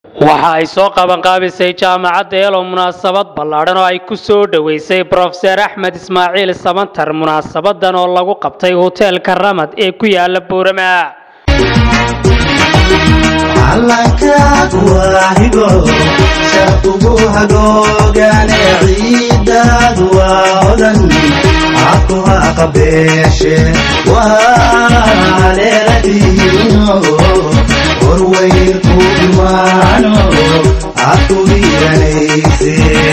waxa ay soo qabanqaabisay jaamacadda elo munaasabad ballaadhan oo ay ku soo dhoweysay brofeser axmed ismaaciil sabantar munaasabadan oo lagu qabtay hoteelka ramad ee ku yaala buurama calankaadu waa higo shaqugu hagoogane ciidaadu waa odan cakuha qabeeshe waa leeladiino horweyrku imaano cadku hiiranayse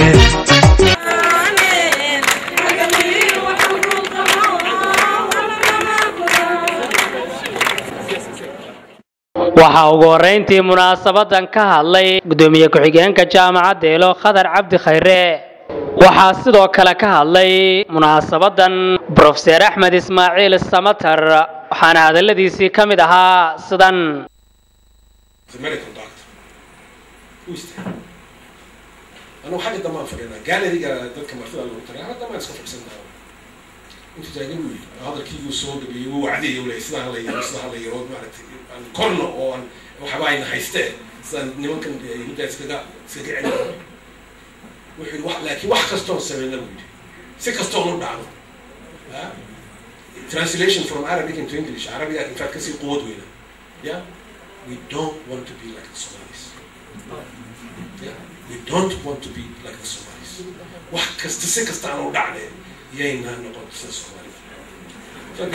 waxaa ugu horrayntii munaasabadan ka hadlay gudoomiye ku-xigeenka jaamacadda eelo khadar cabdi khayre waxaa sidoo kale ka hadlay munaasabadan brofeser axmed ismaaciil samatar waxaana hadalladiisii ka mid ahaa sidan the medical doctor who is that anigu xagga damaan fadhinaa gaaleriga dadka martida lagu taray ana damaan iska fadhisantaa intu taagan buu yidhi hadalkiiguu soo gabeeyey wuu wacdiyay uu leeyay sidaa hala yaro sidaa hala yaro maaragtay aan korno oo aan waxba ayna haystee sidaan nimankan yahuuddaa iskaga iskaga celin wuxuu yidhi wax laakiin wax kastoon sameyna buu yidhi si kastoon u dhacno Ah? translation from Arabic into English Arabiga in fact kasii quwad weyna yeah we don't want to be like the Somalis. Yeah, we don't want to be like the Somalis. wax kasta si kasta aan u dhacneen yaynaa noqon sida Soomaalida. Soo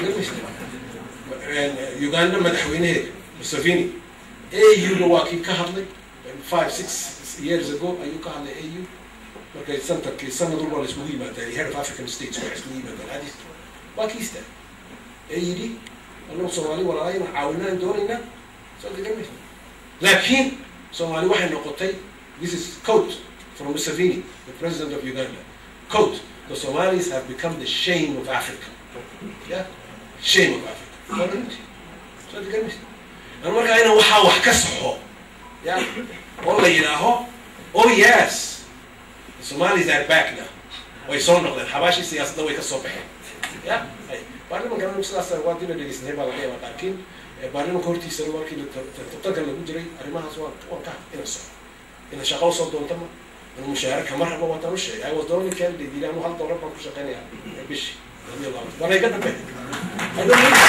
digamaysa Uganda madaxweynaheeda Museveni AU-ga waa kii ka hadlay five six years ago ayuu ka hadlay AU markay santarkii sanad walba la isugu yimaadaan head of African states waxay isugu yimaadaan Addis waa kii istaa ee yidhi annagu Soomaali walaalayna caawinaan doonaynaa soo digamaysa laakiin Soomaali waxay noqotay this is quote from Museveni the president of Uganda quote the Somalis have become the shame of Africa yeah shame of Africa Waa runtii. soo digamaysa an markaa inaan waxaa wax ka saxo ya oo la yidhaaho oh yes the Somalis are back now way soo noqdeen xabaashii siyaasadda way ka soo baxeen ya hay baarlimanka anigu sidaas waa dib dhegeysanay baa laga yaabaa laakiin eh, baarlimanka hortiisa markii la tar- tar- tartanka lagu jiray arrimahaas waan waan ka ina soco ina shaqo usoo doonta ma anu mushaahara kama rabo waataan u sheegay I was the only candidate yidhi anu hal doolar baan ku shaqeynayaa eh, bishii labiyo labaatan waana iga dambe I don't need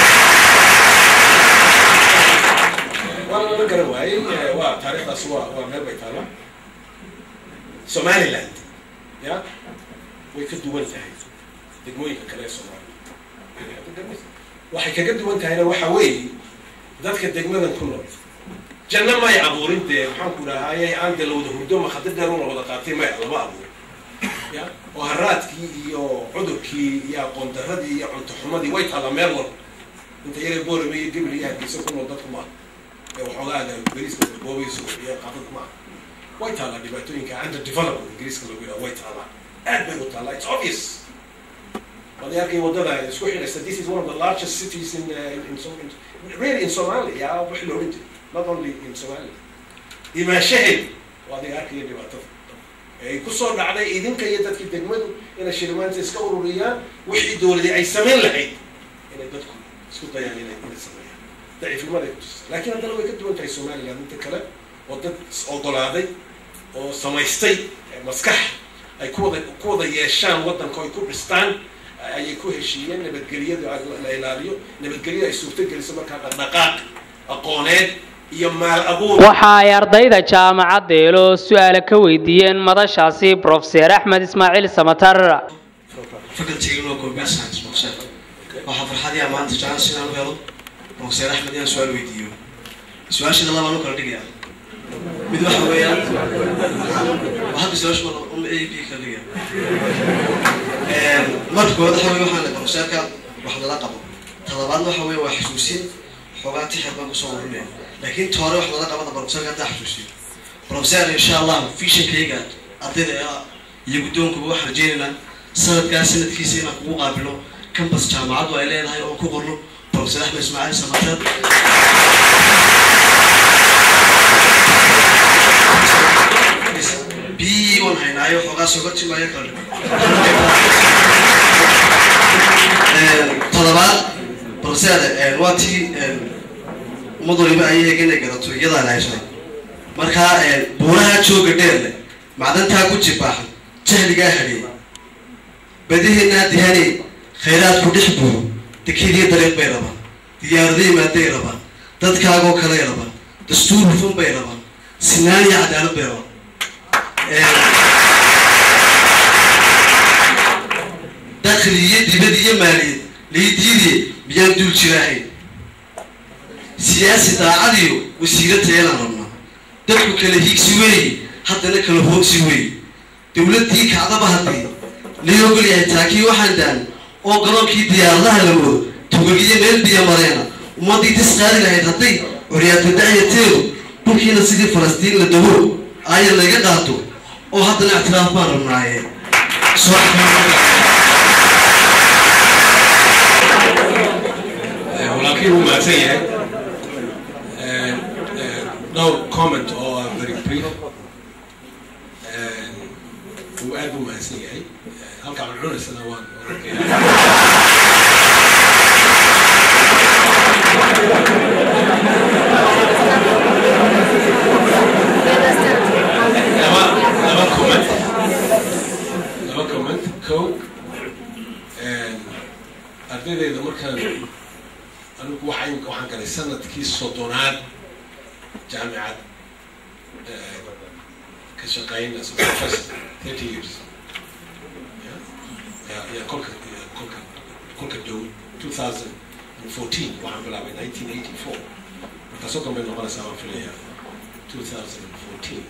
waa lala garan waayey eh, waa taariikhdaas waa waa meel bay taala somaliland ya way ka duwan tahay degmooyinka kale ee soomaaliya waxay kaga duwan tahayna waxa weeye dadka degmadan ku nool janno may abuurin dee maxaan ku dhahaayay aan dee lawada hurdo makhadir dheer una wada qaatay maya lama abuurin ya oo haraadkii iyo cudurkii iyo aqoon darradii iyo cunto xumadii way taallaa meel walba inta yare boorame iyo gebel iyo hargeysa ku nool dadku maaha ee waxoogaaga ingiriiska boobayso iyo qaadada maaha way taallaa dhibaatooyinka under development ingiriiska lagu yidhaha way taallaa aad bay u taallaa it's obvious waad arkay wadada isku xidhaysa this is one of the largest cities in, uh, in, in, Som- in really in Somalia wixii la odhan jiray not only in Somalia imaashaheed waad arkaya dhibaatada ay ku soo dhacday idinka iyo dadkii degmadu inay shilimaanta iska ururiyaan wixii dowladii ay samayn lahayd inay dadku isku dayaan inay inay sameeyaan daciifnimaday kutusay laakiin haddana way ka duwan tahay somaliland inta kale oo dad is ogolaaday oo samaystay eh, maskax ay ku wada ku wada yeeshaan waddanka oo ay ku dhistaan ayay ku heshiiyeen nabadgelyada la ilaaliyo nabadgelyada ay suurtogeliso markaa dhaqdhaqaaq aqooneed iyo maal abuur waxa ay ardayda jaamacadda eelo su-aale ka weydiiyeen madashaasi brofeser axmed ismaaciil samatar faculty inuu computer science boxer waxaa farxadii ah maanta jacayl sidaan u helo boxer axmed inaan su-aal weydiiyo su-aashida labaan u kala dhigaya mid waxa weeyaan waa hadda su-aashu waa un a b kala dhigaya marka koowaad waxa weye waxaan boxerka wax lala qabo talabaadna waxa weye waa xasuusin xoogaa tixir baan kusoo warinaya laakiin toore wax lala qabada boxerka haddaa xasuusiyo professor insha allah visionkayga ardayda ah iyo guddoonkuba waxaan rajeynaynaa sanadkaa sanadkiisa inaan kugu qaabilo campus jaamacaddu ay leedahay oo ku qorno professor axmed ismaaciil samater b waan haynaayo xoogaa soga timaayo kale todobaad professor waa tii ummad waliba ayay inay garato iyadaan haysan markaa buuraha jooga dheer leh macdantaa ku jibaaxan jahligaa hadheey badaheenaa dihaney khayraadku dhex buuro dekediyo dariiq bay rabaan diyaaradayi maaday rabaan dadkaagoo kaley rabaan dastuur hufan bay rabaan sinaan iyo cadaalad bay rabaan dakli iyo dibad iyo maaliyad laydiidiye miyaan duul jiraahayn siyaasi daacadiyo wasiiro tayalaan rabnaa dadku kala hiigsi weeye haddana kala hoogsi weeye dowladdii kacdaba haddii lii ogol yahay taakii waxaan daan oo garoonkii diyaaradaha la moodo tugagiyo meel biyo mareena ummaddii tis qaadi lahayd hadday curyaata dacyateedu dhulkiina sidii falastiin la dabo aaya laga qaato oo haddana ictiraaf baan rabnaaye walaalkii wuu mahadsan yahay dhowr comment oo ah very brief wuu aad buu mahadsan yahay halkaa aan cunaysana waan laba laba comment laba comment ko ardaydeeda markaan anigu waxaan waxaan galay sanadkii soddonaad jaamicad ka shaqeyn as a professor thirty years ya ya kolka kolka kolka dhow two thousand and fourteen waxaan bilaabay nineteen eighty four markaasoo kan bay noqonaysaa waan filaya two thousand and fourteen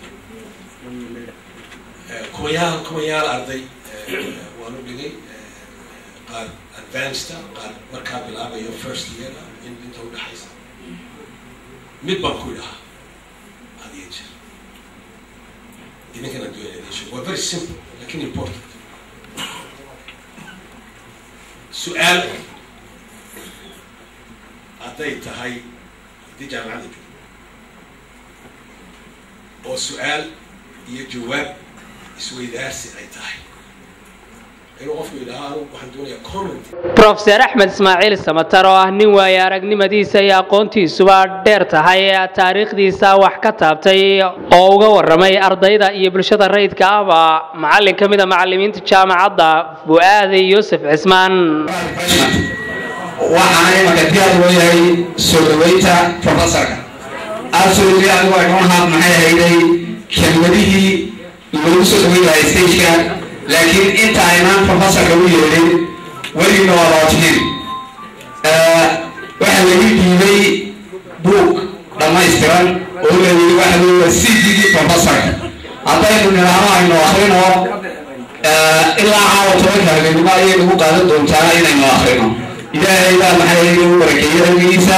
kumayaal kumayaal arday waan u dhigay qaar advanceda qaar markaa bilaabayo first year in inta udhexaysa mid baan ku idhahaa had iyo jeer idinkan adduunya idin sheego waa very simple lakin important su-aal hadday tahay haddii jaamacadda joogto oo su-aal iyo jawaab isweydaarsi ay tahay inuu qofku yidhaha anu waxaan doonayaa comment brofeser axmed ismaaciil samatar oo ah nin waaye aragnimadiisa iyo aqoontiisuba dheer tahay ee taariikhdiisa wax ka taabtay oo uga warramay ardayda iyo bulshada rayidka ahba macallin ka mid a macallimiinta jaamacadda fu'aade yuusuf cismaan waxaana imanka diyaar loo yahay soo dhaweynta professorka absolutely anigu ay noo haad maxay hayday kelmadihii loogu soo dhaweyn lahay stageka laakiin inta aynaan professorka u yeelin weligna waa lootihin waxaa lagu dhiibay buug dhammaystiran oo layidhi waxa weeye waa cdgii professorka haddaynu nidhaahno aynu akrino ilaa caawa tobanka habeenimo ayay nagu qaadan doontaa inaynu akrino ilaahay baa maxay u barakeeyey cilmigiisa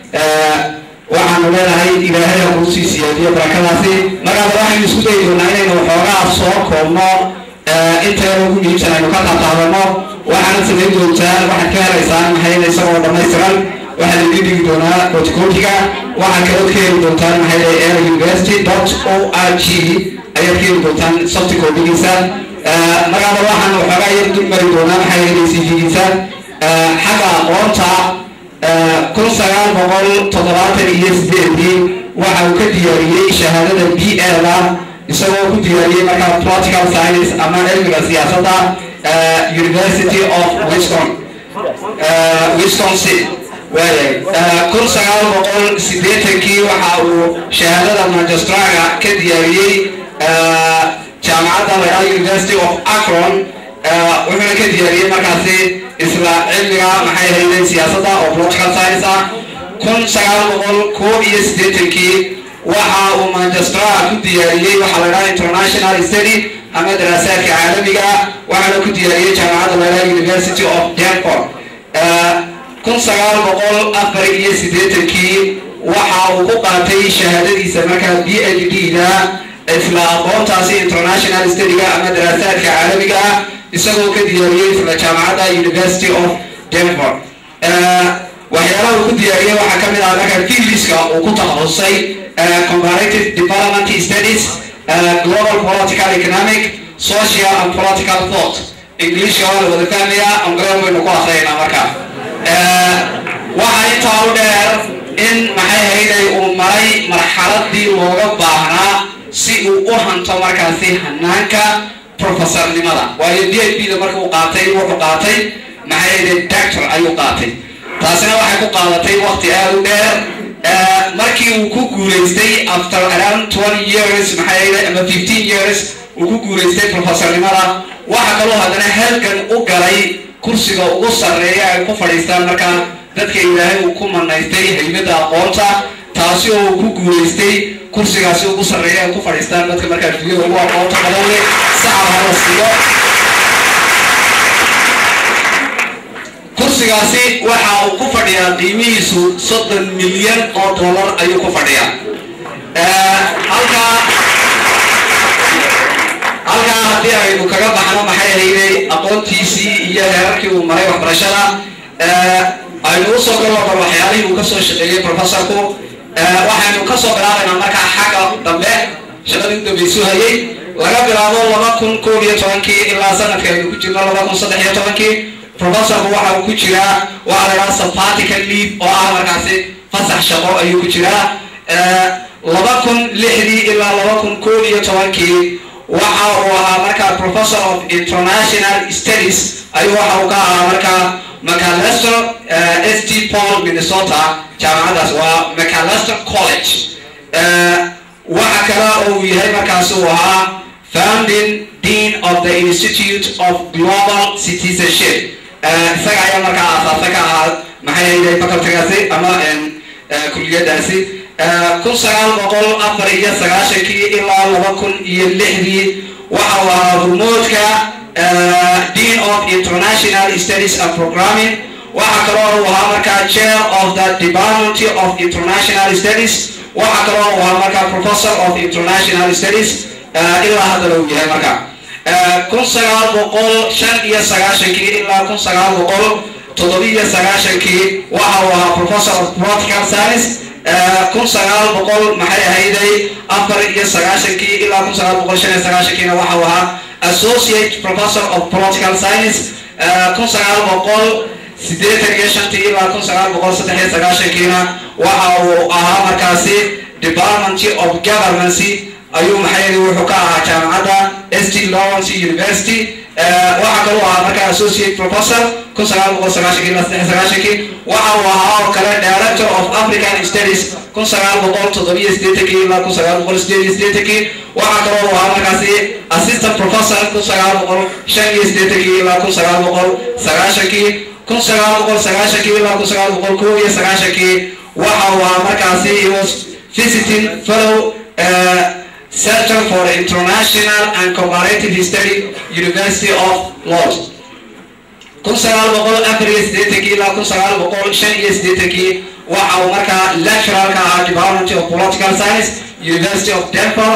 waxaanu leenahay ilaahay ha kuu sii siyaadiyo barakadaasi markaaba waxaynu isku dayi doonaa inaynu waxoogaa soo koobno intaynu ugu dhiibsan aynu ka taataabano waxaana samayn doontaa waxaad ka helaysaan maxay isagoo dhammaystiran waxaa laidin dhigi doonaa kotikootiga waxaad kaloo ka heli doontaan maxay air university dot o r g ayaad ka heli doontaan softicodigiisa markaaba waxaan waxoogaa yar dul mari doonaa maxay helay cv-giisa xagga aqoonta kun sagaal boqol toddobaatan iyo sideedii waxa uu ka diyaariyey shahaadada b a-da isagoo ku diyaariyey markaa political science ama cilmiga siyaasadda university of wiscon wisconsin waayay kun sagaal boqol sideetankii waxa uu shahaadada magistraga ka diyaariyey jaamacadda layidhaha university of akron wuxuuna ka diyaariyey markaasi isla cilmiga maxay hayden siyaasadda oo political science ah kun sagaal boqol koob iyo siddeetankii waxa uu manchestra ku diyaariyey waxaa la dhaha international study ama daraasaadka caalamiga waxaana ku diyaariyey jaamacadda la dhaha university of denver kun sagaal boqol afar iyo siddeetankii waxa uu ku qaatay shahaadadiisa markaa b h d da isla aqoontaasi international studyga ama daraasaadka caalamiga ah isagoo ka diyaariyey isla jaamacadda university of denver waxyaalaha uu ku diyaariyey waxaa ka mid ah marka fieldiska uu ku takhasusay comparative development studies global political economic social and political thought englishka waa la wada fahmaya angreer waynu ku akriyaynaa marka waxaa intaa u dheer in maxay hayday uu maray marxaladii looga baahnaa si uu u hanto markaasi hanaanka professornimada waayo d h b da marka uu qaatay wuxuu qaatay maxay ahayd doctor ayuu qaatay taasina waxay ku qaadatay waqti aada u dheer markii uu ku guulaystay after around twenty years maxay ahayd ama fifteen years uu ku guulaystay professornimada waxa kaloo haddana halgan u galay kursiga ugu sarreeya ay ku fadhiistaan markaa dadka ilaahay uu ku manaystay haymada aqoonta taasi oo uu ku guulaystay kursigaasi ugu sarreeya ay ku fadhiistaan dadka markaa dunyada ugu aqoonta badan leh sacab hala siiyo kursigaasi waxa uu ku fadhiyaa qiimihiisu soddon milyan oo dollar ayuu ku fadhiyaa halkaa halkaa haddii aynu kaga baxno maxay ahayday aqoontiisii iyo heerarkii uu maray waxbarashada aynu usoo galno bal waxyaalihii uu kasoo shaqeeyey professorku waxaynu kasoo bilaabaynaa markaa xagga dambe shaqadii u dambaysu hayay laga bilaabo laba kun koob iyo tobankii ilaa sanadka aynu ku jirno laba kun saddex iyo tobankii professorku waxa uu ku jiraa waxa la idhaha sabbatical leave oo ah markaasi fasax shaqo ayuu ku jiraa laba kun lixdii ilaa laba kun koob iyo tobankii waxa uu ahaa markaa professor of international studies ayuu waxa uu ka ahaa markaa macalester s t paul minnesota jaamacadaas waa macalester college waxa kale oo uu yahay markaasi uu ahaa founding dean of the institute of global citizenship isaga ayaa markaa aasaasa ka ahaa maxay hayday facultygaasi ama kuliyadaasi kun sagaal boqol afar iyo sagaashankii ilaa laba kun iyo lixdii waxa uu ahaa hormoodka dean of international studies and programming waxa kaloo uu ahaa markaa chair of the department of international studies waxa kaloo uu ahaa markaa professor of international studies ilaa haddana uu yahay markaa kun sagaal boqol shan iyo sagaashankii ilaa kun sagaal boqol toddobiyo sagaashankii waxa uu ahaa professor of political science kun sagaal boqol maxay ahayday afar iyo sagaashankii ilaa kun sagaal boqol shan iyo sagaashankiina waxa uu ahaa associate professor of political science kun sagaal boqol siddeetan iyo shantii ilaa kun sagaal boqol saddex iyo sagaashankiina waxa uu ahaa markaasi department of governancy ayuu maxay wuxuu ka ahaa jaamacadda st lawrence university waxa kaloo ahaa markaa associate professor kun sagaal boqol sagaashankii ilaa saddex sagaashankii waxa uu ahaa oo kale director of african studies kun sagaal boqol toddobiyo siddeetankii ilaa kun sagaal boqol sideed iyo siddeetankii waxa kaloo uu ahaa markaasi assistant professor kun sagaal boqol shan iyo siddeetankii ilaa kun sagaal boqol sagaashankii kun sagaal boqol sagaashankii ilaa kun sagaal boqol kow iyo sagaashankii waxa uu ahaa markaasi he was visiting fellow uh, Center for International and Comparative History, University of Lodz. kun sagaal boqol afar iyo siddeetankii ilaa kun sagaal boqol shan iyo siddeetankii waxa uu markaa lecturer ka ahaa department of political science university of denver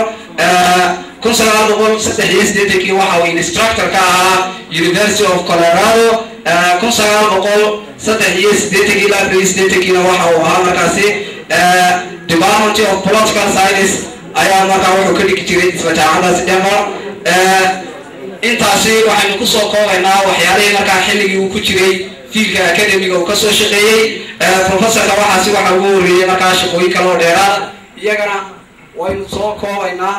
kun sagaal boqol saddex iyo siddeetankii waxa uu instructor ka ahaa university of colorado kun sagaal boqol saddex iyo siddeetankii ilaa afar iyo siddeetankiina waxa uu ahaa markaasi department of political science ayaa markaa wuxuu ka dhigi jiray isla jaamacadaasi denver intaasi waxaynu kusoo koobaynaa waxyaalihii markaa xilligii uu ku jiray fiilka academiga uu kasoo shaqeeyey professorka waxaasi waxa ugu horreeyey markaa shaqooyin kale oo dheeraad iyagana waynu soo koobaynaa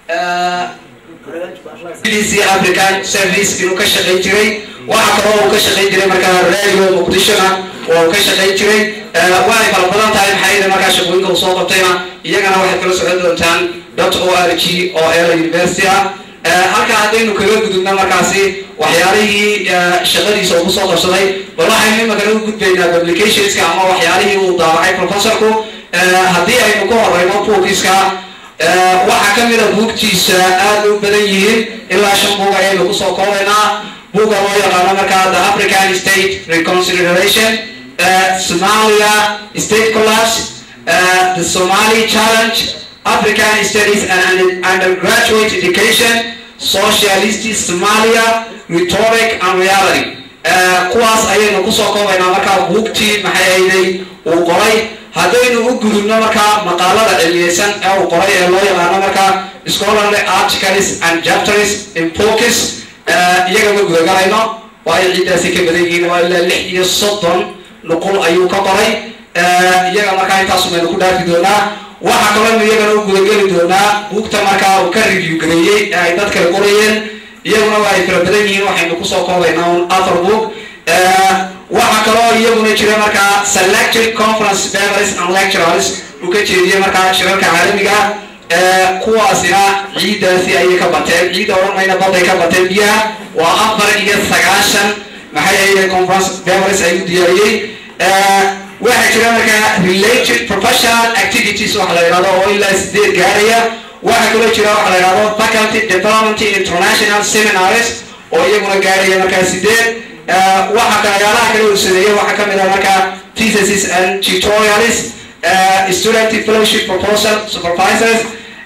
BDC African Service inuu ka shaqayn jiray waxa kaloo uu ka shaqayn jiray markaa radio muqdishona oo uu ka shaqayn jiray waanay kala badan tahay maxaa yeelay markaa shaqooyinka uu soo qabtayna iyagana waxay kala socon doontaan dot o r g oo ela university ah halka haddaynu kaga gudubna markaasi waxyaalihii shaqadiisa ugu soo qabsaday bal waxaynu imakana u gudbaynaa publicationska ama waxyaalihii uu daabacay professorku haddii aynu ka horeyno buukiska waxaa ka mid a buugtiisa aad u badan yihiin ilaa shan buug ayaynu kusoo koobaynaa buugga loo yaqaano markaa the african state reconciliation somalia state collapse the somali challenge african studies and undergraduate education socialist somalia rhetoric and reality kuwaas ayaynu kusoo koobaynaa markaa buugtii maxay ayday uu qoray haddaynu u gudubno markaa maqaalada cilmiyeysan ee uu qoray ee loo yaqaano markaa scholarly articles and chapters in focus iyaga ma gudagarayno waayo ciiddaasi ka badan yihiin waa ilaa lix iyo soddon nuqul ayuu ka qoray iyaga markaa intaasu maynu ku dhaafi doonaa waxaa kaloo iyagana u gudageli doonaa buugta markaa uu ka review gareeyey ee ay dad kale qorayeen iyaguna waa ay fara badan yihiin waxaynu kusoo koobaynaa un afar book waxaa kaloo iyaguna jira markaa selected conference papers and lecturers uu ka jeediyey markaa shirarka caalamiga ah kuwaasina ciiddaasi ayay ka bateen ciidda odhan mayna baday ka bateen biyaha waa afar iyo sagaashan maxay ahayd conference papers ayuu diyaariyey waxaa jira markaa related professional activities waxa la yidhahdo oo ilaa sideed gaaraya waxaa kaloo jira waxa la yidhahdo faculty development international seminars oo iyaguna gaaraya markaa sideed waxa kalayaalaha kale uu sameeyey waxaa kamid ah markaa theses and tutorials student fellowship proposal supervisors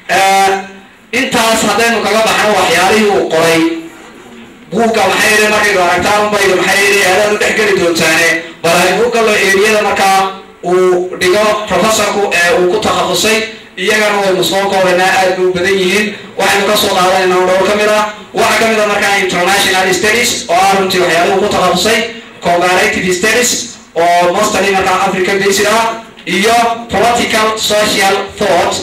intaas haddaynu kaga baxno waxyaalihii uu qoray buugga maxay yidhi markaynu aragtaan unbaydu maxay yidhi aadaad u dhex geli doontaane bal aynu u gallo eriyada markaa uu dhigo professorku ee uu ku takhasusay iyagana waynu soo koobaynaa aad bay u badan yihiin waxaynu ka soo qaadanaynaa dhowr ka mid ah waxaa ka mid ah markaa international studies oo ah runtii waxyaaluhu ku takhasusay comparative studies oo mostly markaa africa based ah iyo political social thought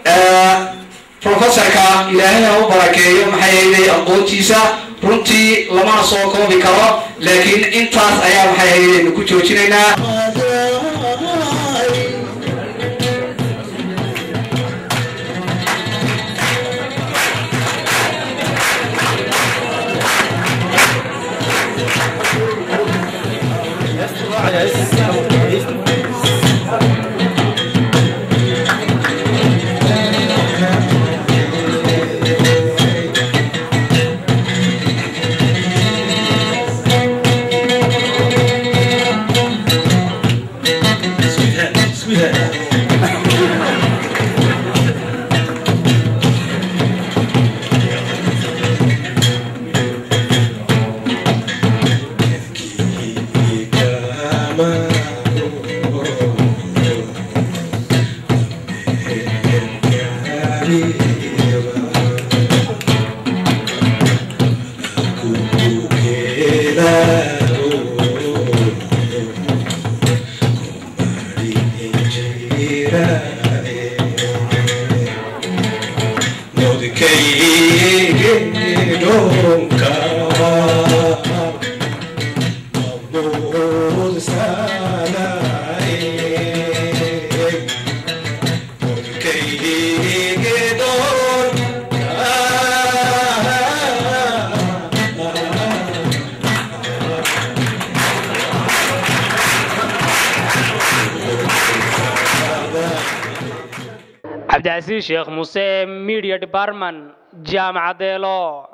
professorka ilaahay ha u barakeeyo maxay hayday aqoontiisa runtii lamana soo koobi karo laakiin intaas ayaa maxay haydaynu ku joojinaynaa cabdicasiis sheekh muuse media department jaamacadeelo